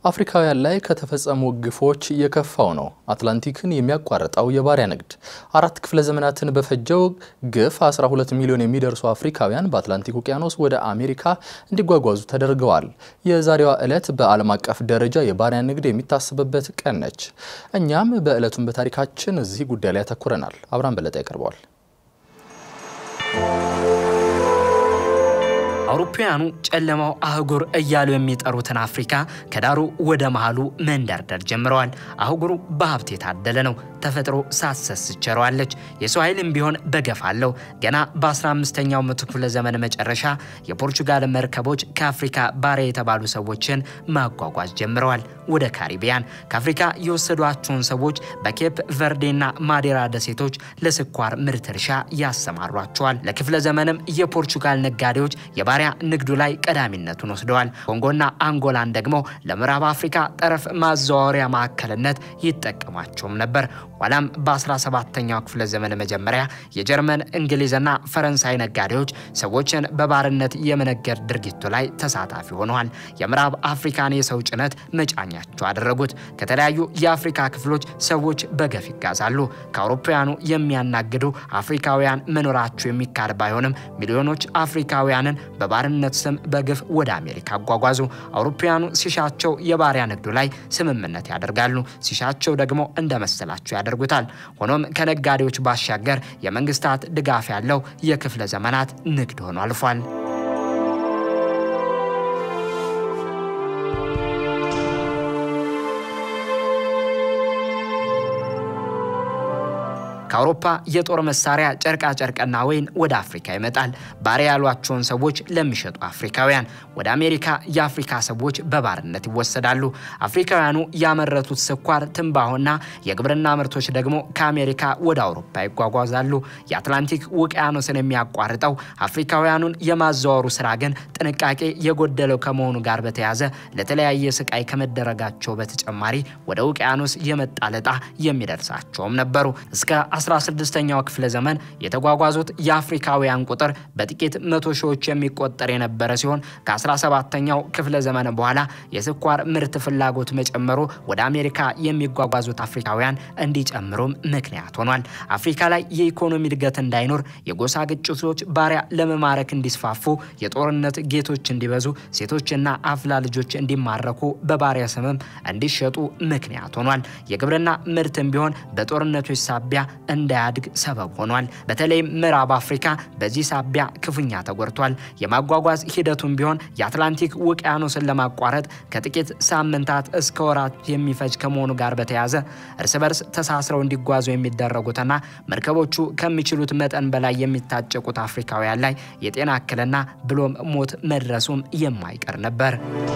አፍሪካውያን ላይ ከተፈጸሙ ግፎች የከፋው ነው አትላንቲክን የሚያቋርጠው የባሪያ ንግድ። አራት ክፍለ ዘመናትን በፈጀው ግፍ 12 ሚሊዮን የሚደርሱ አፍሪካውያን በአትላንቲክ ውቅያኖስ ወደ አሜሪካ እንዲጓጓዙ ተደርገዋል። የዛሬዋ ዕለት በዓለም አቀፍ ደረጃ የባሪያ ንግድ የሚታሰብበት ቀን ነች። እኛም በዕለቱን በታሪካችን እዚህ ጉዳይ ላይ ያተኩረናል። አብርሃም በለጠ ያቀርበዋል። አውሮፓውያኑ ጨለማው አህጉር እያሉ የሚጠሩትን አፍሪካ ከዳሩ ወደ መሃሉ መንደርደር ጀምረዋል። አህጉሩ በሀብት የታደለ ነው። ተፈጥሮ ሳትሰስት ቸረዋለች። የሰው ኃይልም ቢሆን በገፍ አለው። ገና በ15ኛው መቶ ክፍለ ዘመን መጨረሻ የፖርቹጋል መርከቦች ከአፍሪካ ባሪያ የተባሉ ሰዎችን ማጓጓዝ ጀምረዋል ወደ ካሪቢያን። ከአፍሪካ የወሰዷቸውን ሰዎች በኬፕ ቨርዴና ማዴራ ደሴቶች ለስኳር ምርት እርሻ ያሰማሯቸዋል። ለክፍለ ዘመንም የፖርቹጋል ነጋዴዎች የባሪያ ንግዱ ላይ ቀዳሚነቱን ወስደዋል። ኮንጎና አንጎላን ደግሞ ለምዕራብ አፍሪካ ጠረፍ ማዘዋወሪያ ማዕከልነት ይጠቀሟቸውም ነበር። ኋላም በ17ኛው ክፍለ ዘመን መጀመሪያ የጀርመን እንግሊዝና ፈረንሳይ ነጋዴዎች ሰዎችን በባርነት የመነገድ ድርጊቱ ላይ ተሳታፊ ሆነዋል። የምዕራብ አፍሪካን የሰው ጭነት መጫኛቸው አደረጉት። ከተለያዩ የአፍሪካ ክፍሎች ሰዎች በገፍ ይጋዛሉ። ከአውሮፓውያኑ የሚያናግዱ አፍሪካውያን መኖራቸው የሚካድ ባይሆንም ሚሊዮኖች አፍሪካውያንን በባርነት ስም በግፍ ወደ አሜሪካ አጓጓዙ። አውሮፓውያኑ ሲሻቸው የባሪያ ንግዱ ላይ ስምምነት ያደርጋሉ፣ ሲሻቸው ደግሞ እንደመሰላቸው ያደርጉታል። ሆኖም ከነጋዴዎች ባሻገር የመንግስታት ድጋፍ ያለው የክፍለ ዘመናት ንግድ ሆኖ አልፏል። ከአውሮፓ የጦር መሳሪያ ጨርቃ ጨርቅና ወይን ወደ አፍሪካ ይመጣል። ባሪያ ያሏቸውን ሰዎች ለሚሸጡ አፍሪካውያን ወደ አሜሪካ የአፍሪካ ሰዎች በባርነት ይወሰዳሉ። አፍሪካውያኑ ያመረቱት ስኳር፣ ትንባሆና የግብርና ምርቶች ደግሞ ከአሜሪካ ወደ አውሮፓ ይጓጓዛሉ። የአትላንቲክ ውቅያኖስን የሚያቋርጠው አፍሪካውያኑን የማዘዋወሩ ስራ ግን ጥንቃቄ የጎደለው ከመሆኑ ጋር በተያያዘ ለተለያየ ስቃይ ከመደረጋቸው በተጨማሪ ወደ ውቅያኖስ የመጣለጣ የሚደርሳቸውም ነበሩ እስከ 16ኛው ክፍለ ዘመን የተጓጓዙት የአፍሪካውያን ቁጥር በጥቂት መቶ ሺዎች የሚቆጠር የነበረ ሲሆን ከ17ኛው ክፍለ ዘመን በኋላ የስኳር ምርት ፍላጎት መጨመሩ ወደ አሜሪካ የሚጓጓዙት አፍሪካውያን እንዲጨምሩም ምክንያት ሆኗል። አፍሪካ ላይ የኢኮኖሚ እድገት እንዳይኖር፣ የጎሳ ግጭቶች ባሪያ ለመማረክ እንዲስፋፉ፣ የጦርነት ጌቶች እንዲበዙ፣ ሴቶችና አፍላ ልጆች እንዲማረኩ፣ በባሪያ ስምም እንዲሸጡ ምክንያት ሆኗል። የግብርና ምርትም ቢሆን በጦርነቶች ሳቢያ እንዳያድግ ሰበብ ሆኗል። በተለይም ምዕራብ አፍሪካ በዚህ ሳቢያ ክፉኛ ተጎድቷል። የማጓጓዝ ሂደቱም ቢሆን የአትላንቲክ ውቅያኖስን ለማቋረጥ ከጥቂት ሳምንታት እስከ ወራት የሚፈጅ ከመሆኑ ጋር በተያያዘ እርስ በርስ ተሳስረው እንዲጓዙ የሚደረጉትና መርከቦቹ ከሚችሉት መጠን በላይ የሚታጨቁት አፍሪካውያን ላይ የጤና እክልና ብሎም ሞት መድረሱም የማይቀር ነበር።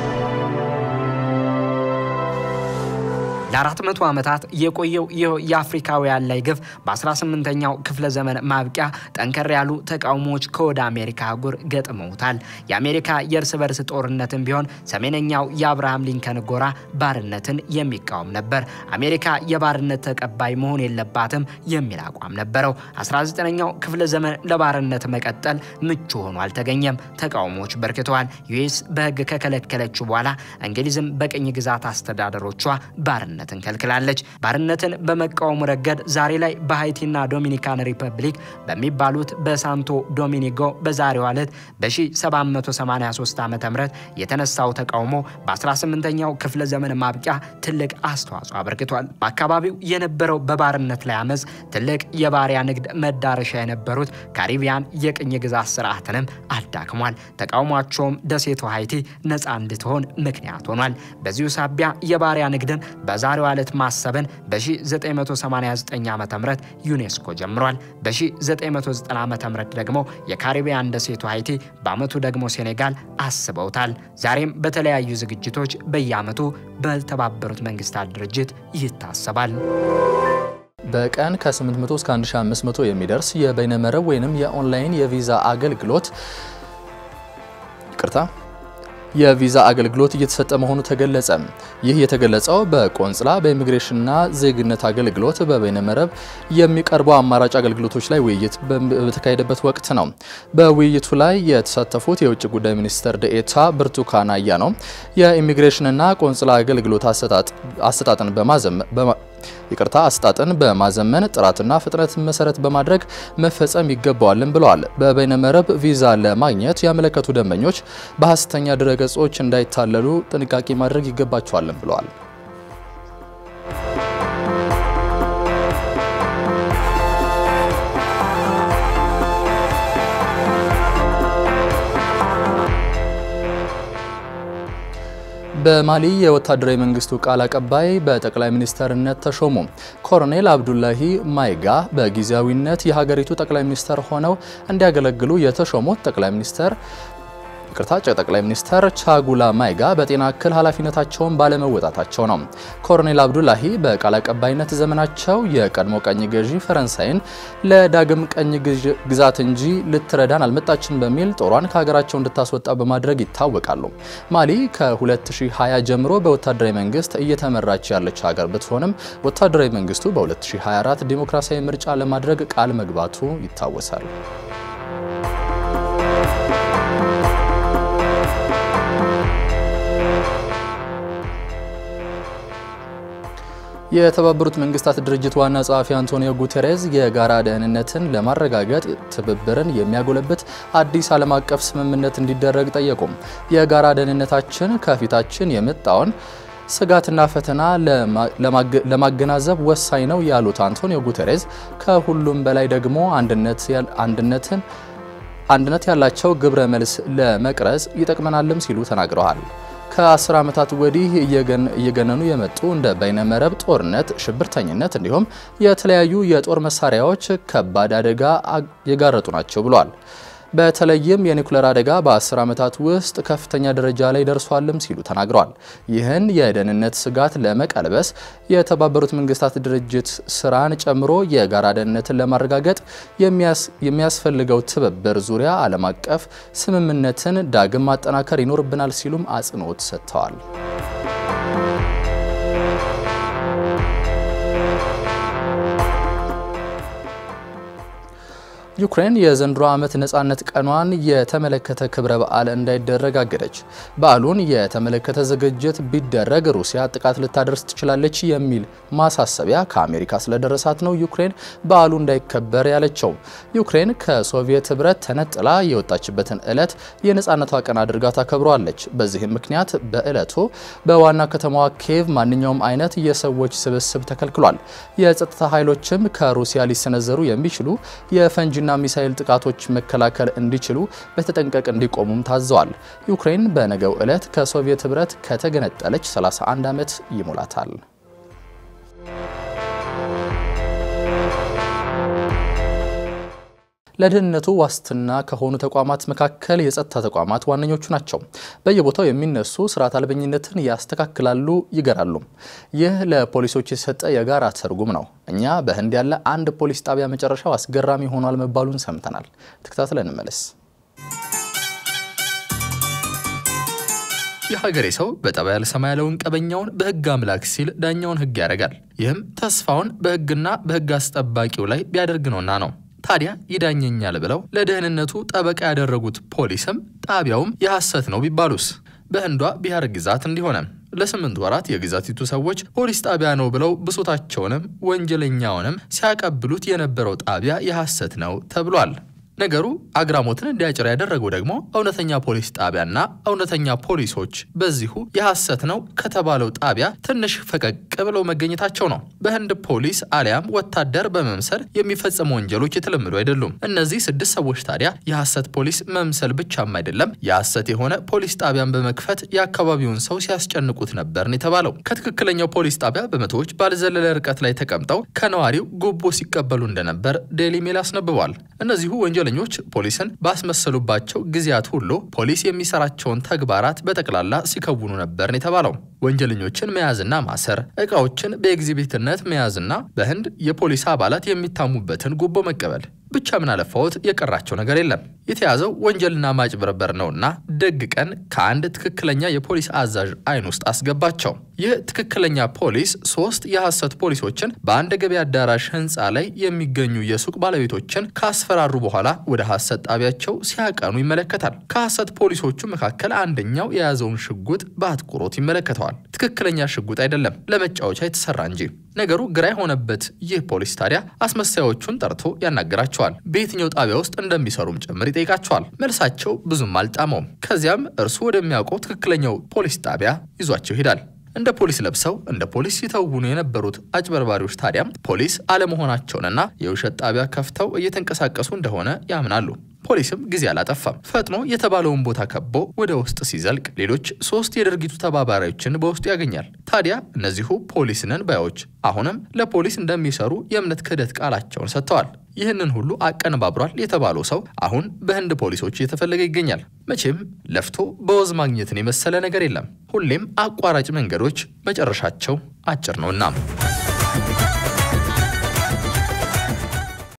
ለአራት መቶ ዓመታት የቆየው ይህ የአፍሪካውያን ላይ ግፍ በ18ኛው ክፍለ ዘመን ማብቂያ ጠንከር ያሉ ተቃውሞዎች ከወደ አሜሪካ አህጉር ገጥመውታል። የአሜሪካ የእርስ በርስ ጦርነትን ቢሆን ሰሜነኛው የአብርሃም ሊንከን ጎራ ባርነትን የሚቃወም ነበር። አሜሪካ የባርነት ተቀባይ መሆን የለባትም የሚል አቋም ነበረው። 19ኛው ክፍለ ዘመን ለባርነት መቀጠል ምቹ ሆኖ አልተገኘም። ተቃውሞዎች በርክተዋል። ዩኤስ በሕግ ከከለከለችው በኋላ እንግሊዝም በቅኝ ግዛት አስተዳደሮቿ ባርነት ባርነትን ከልክላለች። ባርነትን በመቃወሙ ረገድ ዛሬ ላይ በሃይቲና ዶሚኒካን ሪፐብሊክ በሚባሉት በሳንቶ ዶሚኒጎ በዛሬዋ ዕለት በ1783 ዓ ም የተነሳው ተቃውሞ በ18ኛው ክፍለ ዘመን ማብቂያ ትልቅ አስተዋጽኦ አበርክቷል። በአካባቢው የነበረው በባርነት ላይ አመፅ ትልቅ የባሪያ ንግድ መዳረሻ የነበሩት ካሪቢያን የቅኝ ግዛት ስርዓትንም አዳክሟል። ተቃውሟቸውም ደሴቱ ሃይቲ ነፃ እንድትሆን ምክንያት ሆኗል። በዚሁ ሳቢያ የባሪያ ንግድን በዛሬዋ ዕለት ማሰብን በ1989 ዓ ም ዩኔስኮ ጀምሯል። በ1990 ዓ ም ደግሞ የካሪቢያን ደሴቱ ሃይቲ በአመቱ ደግሞ ሴኔጋል አስበውታል። ዛሬም በተለያዩ ዝግጅቶች በየአመቱ በተባበሩት መንግስታት ድርጅት ይታሰባል። በቀን ከ800 እስከ 1500 የሚደርስ የበይነመረብ ወይንም የኦንላይን የቪዛ አገልግሎት ይቅርታ የቪዛ አገልግሎት እየተሰጠ መሆኑ ተገለጸ። ይህ የተገለጸው በቆንጽላ በኢሚግሬሽንና ዜግነት አገልግሎት በበይነመረብ የሚቀርቡ አማራጭ አገልግሎቶች ላይ ውይይት በተካሄደበት ወቅት ነው። በውይይቱ ላይ የተሳተፉት የውጭ ጉዳይ ሚኒስትር ደኤታ ብርቱካን አያሌው የኢሚግሬሽንና ቆንጽላ አገልግሎት አሰጣጥን በማዘመን ይቅርታ አሰጣጥን በማዘመን ጥራትና ፍጥነትን መሰረት በማድረግ መፈጸም ይገባዋልን ብለዋል። በበይነመረብ ቪዛ ለማግኘት ያመለከቱ ደንበኞች በሐሰተኛ ድረገጾች እንዳይታለሉ ጥንቃቄ ማድረግ ይገባቸዋልን ብለዋል። በማሊ የወታደራዊ መንግስቱ ቃል አቀባይ በጠቅላይ ሚኒስተርነት ተሾሙ። ኮሎኔል አብዱላሂ ማይጋ በጊዜያዊነት የሀገሪቱ ጠቅላይ ሚኒስተር ሆነው እንዲያገለግሉ የተሾሙት ጠቅላይ ሚኒስተር ይቅርታ ጠቅላይ ሚኒስተር ቻጉላ ማይጋ በጤና እክል ኃላፊነታቸውን ባለመወጣታቸው ነው። ኮሎኔል አብዱላሂ በቃል አቀባይነት ዘመናቸው የቀድሞ ቀኝ ገዢ ፈረንሳይን ለዳግም ቀኝ ግዛት እንጂ ልትረዳን አልመጣችን በሚል ጦሯን ከሀገራቸው እንድታስወጣ በማድረግ ይታወቃሉ። ማሊ ከ2020 ጀምሮ በወታደራዊ መንግስት እየተመራች ያለች ሀገር ብትሆንም ወታደራዊ መንግስቱ በ2024 ዲሞክራሲያዊ ምርጫ ለማድረግ ቃል መግባቱ ይታወሳል። የተባበሩት መንግስታት ድርጅት ዋና ጸሐፊ አንቶኒዮ ጉቴሬዝ የጋራ ደህንነትን ለማረጋገጥ ትብብርን የሚያጎለብት አዲስ ዓለም አቀፍ ስምምነት እንዲደረግ ጠየቁም። የጋራ ደህንነታችን ከፊታችን የመጣውን ስጋትና ፈተና ለማገናዘብ ወሳኝ ነው ያሉት አንቶኒዮ ጉቴሬዝ ከሁሉም በላይ ደግሞ አንድነትን አንድነት ያላቸው ግብረ መልስ ለመቅረጽ ይጠቅመናልም ሲሉ ተናግረዋል። ከአስር ዓመታት ወዲህ እየገነኑ የመጡ እንደ በይነመረብ ጦርነት፣ ሽብርተኝነት እንዲሁም የተለያዩ የጦር መሳሪያዎች ከባድ አደጋ የጋረጡ ናቸው ብሏል። በተለይም የኒኩሌር አደጋ በ10 ዓመታት ውስጥ ከፍተኛ ደረጃ ላይ ደርሷልም ሲሉ ተናግረዋል። ይህን የደህንነት ስጋት ለመቀልበስ የተባበሩት መንግስታት ድርጅት ስራን ጨምሮ የጋራ ደህንነትን ለማረጋገጥ የሚያስፈልገው ትብብር ዙሪያ ዓለም አቀፍ ስምምነትን ዳግም ማጠናከር ይኖርብናል ሲሉም አጽንኦት ሰጥተዋል። ዩክሬን የዘንድሮ ዓመት ነጻነት ቀኗን የተመለከተ ክብረ በዓል እንዳይደረግ አገደች። በዓሉን የተመለከተ ዝግጅት ቢደረግ ሩሲያ ጥቃት ልታደርስ ትችላለች የሚል ማሳሰቢያ ከአሜሪካ ስለደረሳት ነው ዩክሬን በዓሉ እንዳይከበር ያለችው። ዩክሬን ከሶቪየት ሕብረት ተነጥላ የወጣችበትን ዕለት የነጻነቷ ቀን አድርጋ ታከብሯለች። በዚህም ምክንያት በዕለቱ በዋና ከተማዋ ኪየቭ ማንኛውም አይነት የሰዎች ስብስብ ተከልክሏል። የጸጥታ ኃይሎችም ከሩሲያ ሊሰነዘሩ የሚችሉ የፈንጂ ና ሚሳኤል ጥቃቶች መከላከል እንዲችሉ በተጠንቀቅ እንዲቆሙም ታዘዋል። ዩክሬን በነገው ዕለት ከሶቪየት ህብረት ከተገነጠለች 31 ዓመት ይሞላታል። ለደህንነቱ ዋስትና ከሆኑ ተቋማት መካከል የጸጥታ ተቋማት ዋነኞቹ ናቸው። በየቦታው የሚነሱ ስርዓት አልበኝነትን ያስተካክላሉ፣ ይገራሉ። ይህ ለፖሊሶች የተሰጠ የጋራ ትርጉም ነው። እኛ በህንድ ያለ አንድ ፖሊስ ጣቢያ መጨረሻው አስገራሚ ሆኗል መባሉን ሰምተናል። ተከታትለን እንመለስ። የሀገሬ ሰው በጠባ ያልሰማ ያለውን ቀበኛውን በህግ አምላክ ሲል ዳኛውን ህግ ያደርጋል። ይህም ተስፋውን በህግና በህግ አስጠባቂው ላይ ቢያደርግ ነውና ነው። ታዲያ ይዳኘኛል ብለው ለደህንነቱ ጠበቃ ያደረጉት ፖሊስም ጣቢያውም የሐሰት ነው ቢባሉስ? በህንዷ ቢሃር ግዛት እንዲሆነ ለስምንት ወራት የግዛቲቱ ሰዎች ፖሊስ ጣቢያ ነው ብለው ብሶታቸውንም ወንጀለኛውንም ሲያቀብሉት የነበረው ጣቢያ የሐሰት ነው ተብሏል። ነገሩ አግራሞትን እንዲያጭር ያደረገው ደግሞ እውነተኛ ፖሊስ ጣቢያና እውነተኛ ፖሊሶች በዚሁ የሐሰት ነው ከተባለው ጣቢያ ትንሽ ፈቀቅ ብለው መገኘታቸው ነው። በህንድ ፖሊስ አሊያም ወታደር በመምሰል የሚፈጸሙ ወንጀሎች የተለመዱ አይደሉም። እነዚህ ስድስት ሰዎች ታዲያ የሐሰት ፖሊስ መምሰል ብቻም አይደለም የሐሰት የሆነ ፖሊስ ጣቢያን በመክፈት የአካባቢውን ሰው ሲያስጨንቁት ነበርን የተባለው። ከትክክለኛው ፖሊስ ጣቢያ በመቶዎች ባልዘለለ ርቀት ላይ ተቀምጠው ከነዋሪው ጉቦ ሲቀበሉ እንደነበር ዴሊ ሜል አስነብቧል። እነዚሁ ወንጀለኞች ፖሊስን ባስመሰሉባቸው ጊዜያት ሁሉ ፖሊስ የሚሰራቸውን ተግባራት በጠቅላላ ሲከውኑ ነበርን የተባለው። ወንጀለኞችን መያዝና ማሰር፣ እቃዎችን በኤግዚቢትነት መያዝና በህንድ የፖሊስ አባላት የሚታሙበትን ጉቦ መቀበል። ብቻ ምን አለፋዎት የቀራቸው ነገር የለም። የተያዘው ወንጀልና ማጭበርበር ነውና ደግ ቀን ከአንድ ትክክለኛ የፖሊስ አዛዥ አይን ውስጥ አስገባቸው። ይህ ትክክለኛ ፖሊስ ሶስት የሐሰት ፖሊሶችን በአንድ ገበያ አዳራሽ ህንፃ ላይ የሚገኙ የሱቅ ባለቤቶችን ካስፈራሩ በኋላ ወደ ሐሰት ጣቢያቸው ሲያቀኑ ይመለከታል። ከሐሰት ፖሊሶቹ መካከል አንደኛው የያዘውን ሽጉጥ በአትኩሮት ይመለከተዋል። ትክክለኛ ሽጉጥ አይደለም፣ ለመጫወቻ የተሰራ እንጂ። ነገሩ ግራ የሆነበት ይህ ፖሊስ ታዲያ አስመሳዮቹን ጠርቶ ያናገራቸዋል። በየትኛው ጣቢያ ውስጥ እንደሚሰሩም ጭምር ይጠይቃቸዋል። መልሳቸው ብዙም አልጣመውም። ከዚያም እርሱ ወደሚያውቀው ትክክለኛው ፖሊስ ጣቢያ ይዟቸው ይሄዳል። እንደ ፖሊስ ለብሰው እንደ ፖሊስ ሲተውኑ የነበሩት አጭበርባሪዎች ታዲያም ፖሊስ አለመሆናቸውንና የውሸት ጣቢያ ከፍተው እየተንቀሳቀሱ እንደሆነ ያምናሉ። ፖሊስም ጊዜ አላጠፋም። ፈጥኖ የተባለውን ቦታ ከቦ ወደ ውስጥ ሲዘልቅ ሌሎች ሶስት የድርጊቱ ተባባሪዎችን በውስጡ ያገኛል። ታዲያ እነዚሁ ፖሊስ ነን ባዮች አሁንም ለፖሊስ እንደሚሰሩ የእምነት ክህደት ቃላቸውን ሰጥተዋል። ይህንን ሁሉ አቀነባብሯል የተባለው ሰው አሁን በህንድ ፖሊሶች እየተፈለገ ይገኛል። መቼም ለፍቶ በወዝ ማግኘትን የመሰለ ነገር የለም። ሁሌም አቋራጭ መንገዶች መጨረሻቸው አጭር ነውና